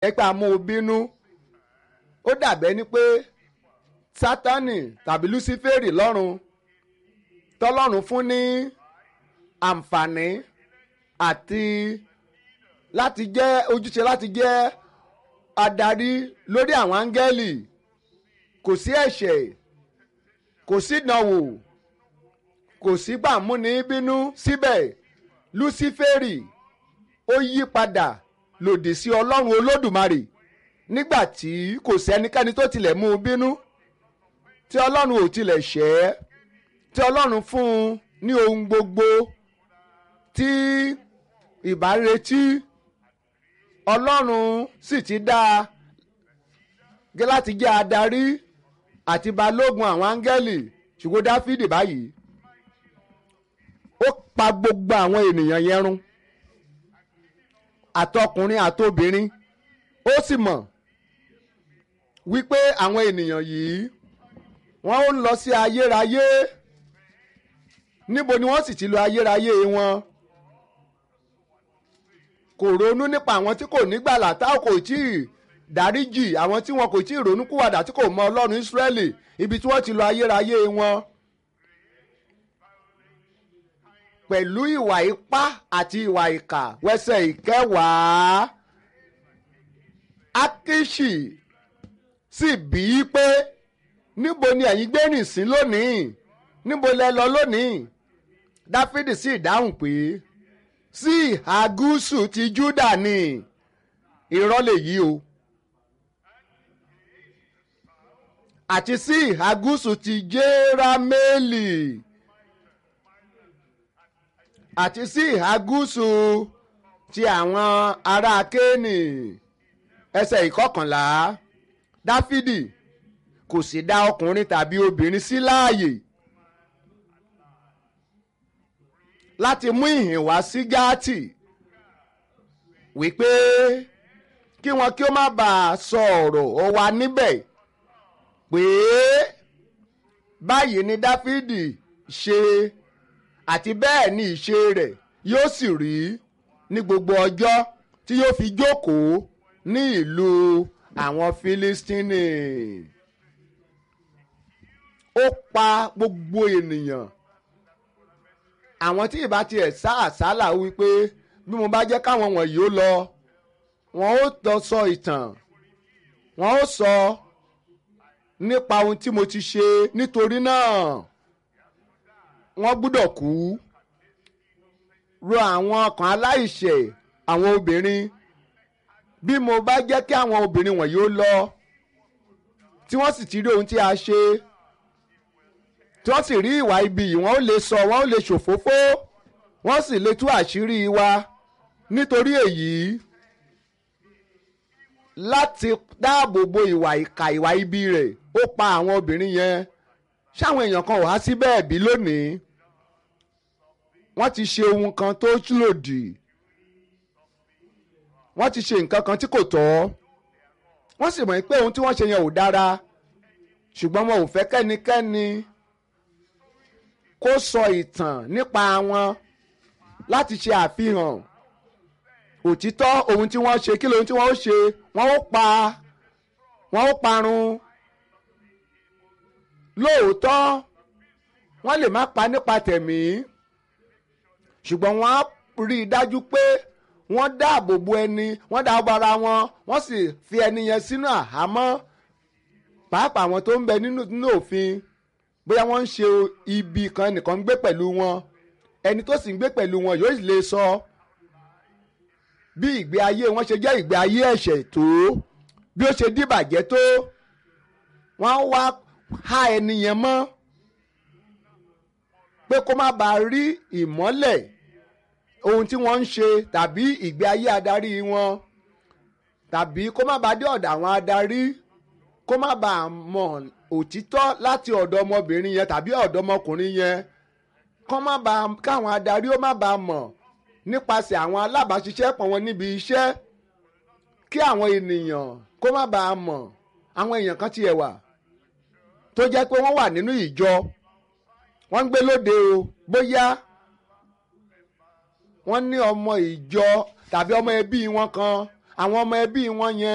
ẹ pé àmú bínú ó dàbẹ́ ni pé sátánì tàbí lúsífẹ́rì lọ́run tọ́lọ́run fún ní àǹfààní àti láti jẹ́ ojúṣe láti jẹ́ adarí lórí àwọn áńgẹ́lì kò sí ẹ̀ṣẹ̀ kò sí ìdánwò kò sí gbàmúni bínú síbẹ̀ lúsífẹ́rì ó yí padà lòdì sí ọlọ́run olódùmarè nígbà tí kò sẹ́nikẹ́ni tó tilẹ̀ mú un bínú tí ọlọ́run ò tilẹ̀ ṣẹ́ tí ọlọ́run fún un ní ohun gbogbo tí ìbá retí ọlọ́run sì ti dá a gẹ́ láti jẹ́ adarí àti balógun àwọn áńgẹ́lì ṣùgbọ́n dáfídì báyìí ó pa gbogbo àwọn ènìyàn yẹn run àtọkùnrin àtobìnrin ó sì mọ̀ wípé àwọn ènìyàn yìí wọ́n ó lọ sí ayérayé níbo ni wọ́n sì ti lọ ayérayé wọn kò ronú nípa àwọn tí kò nígbàlà tá kò tí ì dáríjì àwọn tí wọn kò tí ì ronú kúwàdà tí kò mọ ọlọ́run ìsírẹ́lì ibi tí wọ́n ti lọ ayérayé wọn. pẹ̀lú ìwà ipá àti ìwà ìkà wẹ́sẹ̀ ìkẹwàá akishi sì bí i pé níbo ni ẹ̀yin gbé rìn sí lónìí níbo lẹ lọ lónìí dáfídì sì dáhùn pé sí ìhà gúúsù ti júdà ni irọ́ lèyí o àti sí ìhà gúúsù ti jérámélì àti sí ìhà gúúsù ti àwọn ará kéènì ẹsẹ̀ ìkọkànlá dáfídì kò sì dá ọkùnrin tàbí obìnrin sí láàyè láti mú ìhìn wá sí gáàtì wípé kí wọn kí ó má bàa sọ ọ̀rọ̀ ọ wá níbẹ̀ pé báyìí ni dáfídì ṣe àti bẹ́ẹ̀ ni ìṣe rẹ̀ yóò sì rí ní gbogbo ọjọ́ tí yóò fi jókòó ní ìlú àwọn fílístínì ó pa gbogbo ènìyàn àwọn tí ìbá tiẹ̀ sá àsálà wípé bí mo bá jẹ́ káwọn wọ̀nyí ó lọ wọn ó tọ́ sọ ìtàn wọn ó sọ nípa ohun tí mo ti ṣe nítorí náà wọ́n gbúdọ̀ kú ro àwọn ọkàn aláìṣẹ̀ àwọn obìnrin bí mo bá jẹ́ kí àwọn obìnrin wọ̀nyí ó lọ tí wọ́n sì ti rí ohun tí a ṣe tí wọ́n sì rí ìwà ibi yìí wọ́n ó lè sọ wọ́n ó lè ṣòfófó wọ́n sì lè tú àṣírí wa nítorí èyí láti dáàbò bo ìwà ìkà ìwà ibi rẹ̀ ó pa àwọn obìnrin yẹn ṣáwọn èèyàn kan wá sí bẹ́ẹ̀ bí lónìí wọ́n ti ṣe ohun kan tó lòdì wọ́n ti ṣe nǹkan kan tí kò tọ́ wọ́n sì mọ̀ pé ohun tí wọ́n ṣe yẹn ò dára ṣùgbọ́n wọn ò fẹ́ kẹ́nikẹ́ni kó sọ ìtàn nípa wọn láti ṣe àfihàn òtítọ́ ohun tí wọ́n ṣe kí lóhun tí wọ́n ó ṣe wọ́n ó pa wọ́n ó parun lóòótọ́ wọ́n lè má pa nípa tẹ̀mí ṣùgbọ́n wọ́n á rí i dájú pé wọ́n dáàbò bo ẹni wọ́n dáàbò ara wọn wọ́n sì fi ẹni yẹn sínú àhámọ́ pàápàá àwọn tó ń bẹ nínú nínú òfin bóyá wọ́n ń ṣe ibi kan nìkan ń gbé pẹ̀lú wọn ẹni tó sì ń gbé pẹ̀lú wọn yóò lè sọ bí ìgbé ayé wọn ṣe jẹ́ ìgbé ayé ẹ̀ṣẹ̀ tó bí ó ṣe dìbàjẹ́ tó wọ́n wá há ẹni yẹn mọ́ pé kó má bàa rí ìmọ́lẹ̀ ohun tí wọ́n ń ṣe tàbí ìgbé ayé adarí wọn tàbí kó má bàa dé ọ̀dọ̀ àwọn adarí kó má bàa mọ̀ òtítọ́ láti ọ̀dọ̀ ọmọbìnrin yẹn tàbí ọ̀dọ̀ ọmọkùnrin yẹn kó má bàa káwọn adarí ó má bàa mọ̀ nípasẹ̀ àwọn alábàáṣiṣẹ́pọ̀ wọn níbi iṣẹ́ kí àwọn ènìyàn kó má bàa mọ̀ àwọn èèyàn kan tiẹ̀ wà tó jẹ́ pé wọ́n wà nínú ìjọ wọ́n ń gbé lóde o bóyá wọ́n ní ọmọ ìjọ tàbí ọmọ ẹbí wọn kan àwọn ọmọ ẹbí wọn yẹn